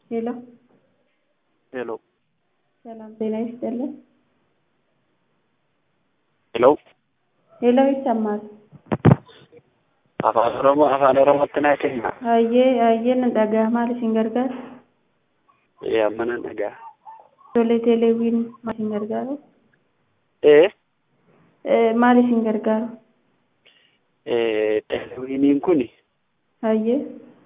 ሄሎ ሄሎ ሰላም ጤና ይስጥልን። ሄሎ ሄሎ ይሰማል። afaan oromoo afaan oromootti naa kenna Hayyee hayyeen nan dhaga'a maal isin gargaara? ee amma nan dhagaa Ijoollee teeleewwiin maal isin gargaaru? ee Eh, Maal isin gargaaru? ee televiiniin kun Hayyee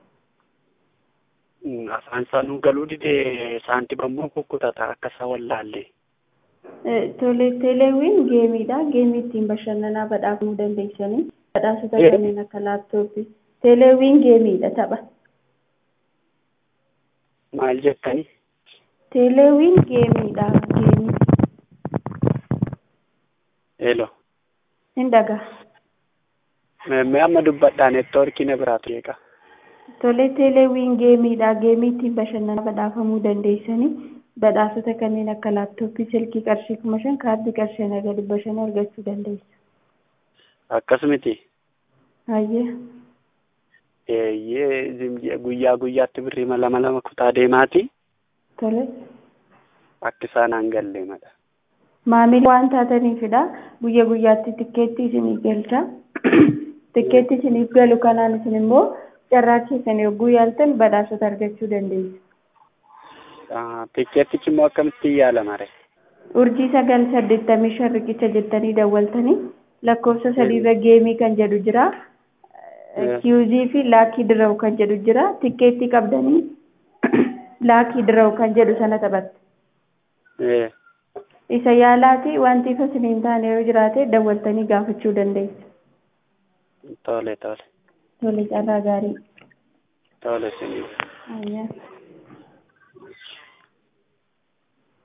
afaan isaanuu galuu didee saantima immoo kukkutata akka isa wallaalle Eh, tole teeleewwiin geemiidha. Geemii ittiin bashannanaa badhaafamuu dandeessanii badhaasota Eh. kanneen akka laaptooppii. Teeleewwiin geemiidha tapha. maal jettani Teeleewwiin geemiidha. Geemii. heelo Hin dhaga'a. mee amma dubbadhaa neetwoorkii na biraatu jeeqa Tole teeleewwiin geemiidha. Geemii ittiin bashannanaa badhaafamuu dandeessanii badhaasota kanneen akka laaptooppii, silkii qarshii kuma shan, kaardii qarshii naga dhibba shan argachuu dandeessu. akkas miti Hayyee. eeyyee zim- guyyaa guyyaatti birrii lama lama kutaa deemaati Tole. akka isaan hangallee madha Maamila waan taataniifidha. Guyya guyyaatti tikkeettii isiniif galcha. Tikkeettii isiniif galu kanaan isin immoo carraa keessan yogguu yaaltan badhaasota argachuu dandeessu. tikkeettichi immoo akkamitti yaalama re Urjii sagal saddeettamii shan riqicha jettanii dawwaltanii lakkoofsa sadiirra geemii kan jedhu jira. Eh. Kiyuuzii fi laakii dirawu kan jedhu jira. Tikkeettii qabdanii laakii dirawu kan jedhu sana taphatte. ee Isa yaalaati wanti ifa isiniin taane yoo jiraate dawwaltanii gaafachuu dandeessu. tole tole Tole carraa gaarii. tole sinii Ayyaa.